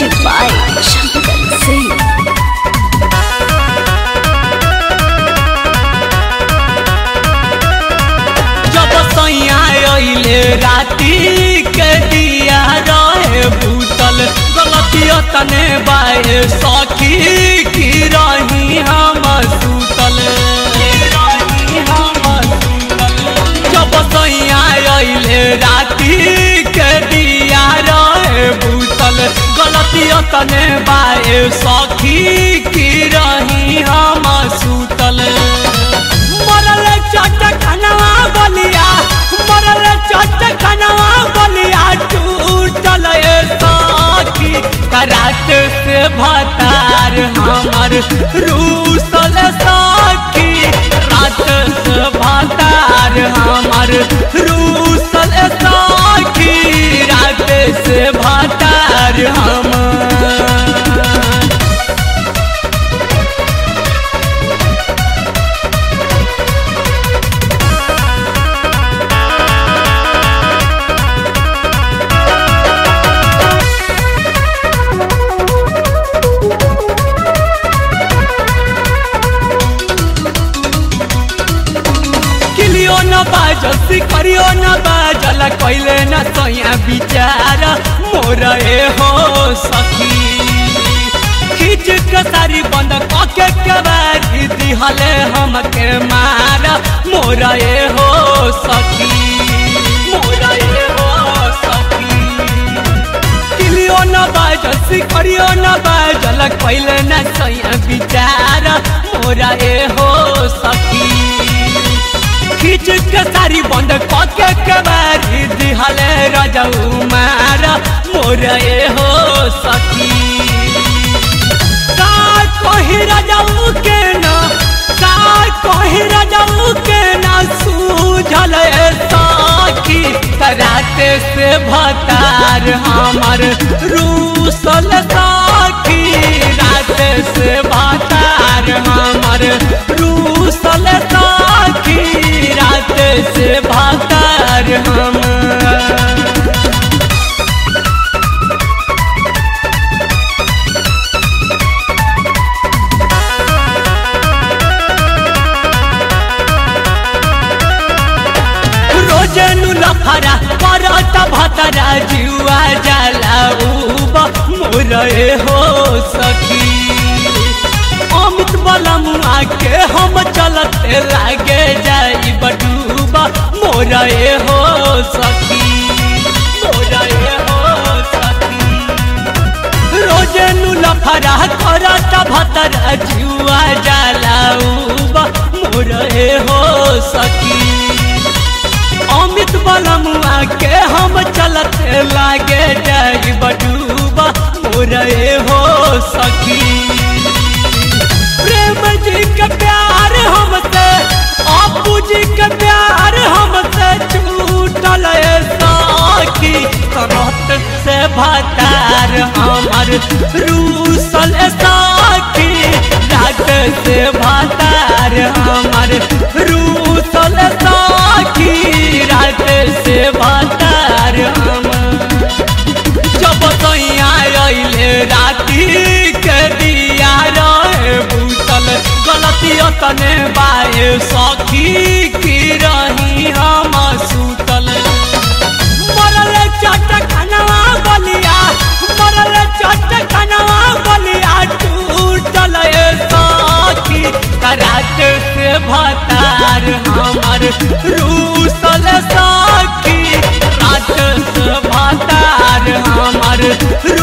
Music by Shankar Singh. जब सैया अइले राती के दिया रहे भूतल गलतिया तने बाए सखी की रही हम सूतल जब सैया अइले राती के दिया रहे भूतल गलतिया तने बाए सखी की रही हम सूतल मरल चट खनवा बलिया मरल चट खनवा बलिया टूटल ए साखी करात से भतार हमर रूसल साखी रात से भतार हमर रूसल साखी रात से भतार हमर किलियो न बाजल सिकरियो न बाजल कैले न सैया विचार मोर ए हो सखी खींच के सारी बंद कके के बारी दिहले हमके मार मोर ए हो सखी मोर ए हो सखी किलियो न बाजल सिकरियो न बाजल कैले न सैया विचार मोर ए हो सखी खींच के सारी बंद कके के बारी दिहले रजऊ मार मोर ए हो सखी का कही रजऊ के न का कही रजऊ के न सूझल ए सखी कराते से भतार हमर रूसल सखी रात से भतार हमर रूसल सखी रात से भतार हमर रोजनु लफरा परत भतरा जुआ जाला उब मोर ए हो सखी अमित बलमुआ के हम चलते लागे जाई बडूबा मोर ए हो सखी मोर ए हो सखी रोजनु लफरा करत भतरा जुआ जाला उब मोर ए हो सखी अमित बलमुआ के हम चलते लागे जाई बडूबा मोर ए हो सखी प्रेम जी के प्यार हमसे आपू जी के प्यार हमसे छूटल ए सखी करत से भतार हमर रूसल सखी रात से भतार हमर रूसल सखी रात से भतार हमर जब सैया अइले राती के दिया रहे भूतल गलतिया तने बाए सखी की रही हम सूतल मरल चट खनवा बलिया मरल चट खनवा बलिया टूटल ए सखी करात से भतार हमर रूसल सखी रात से भतार हमर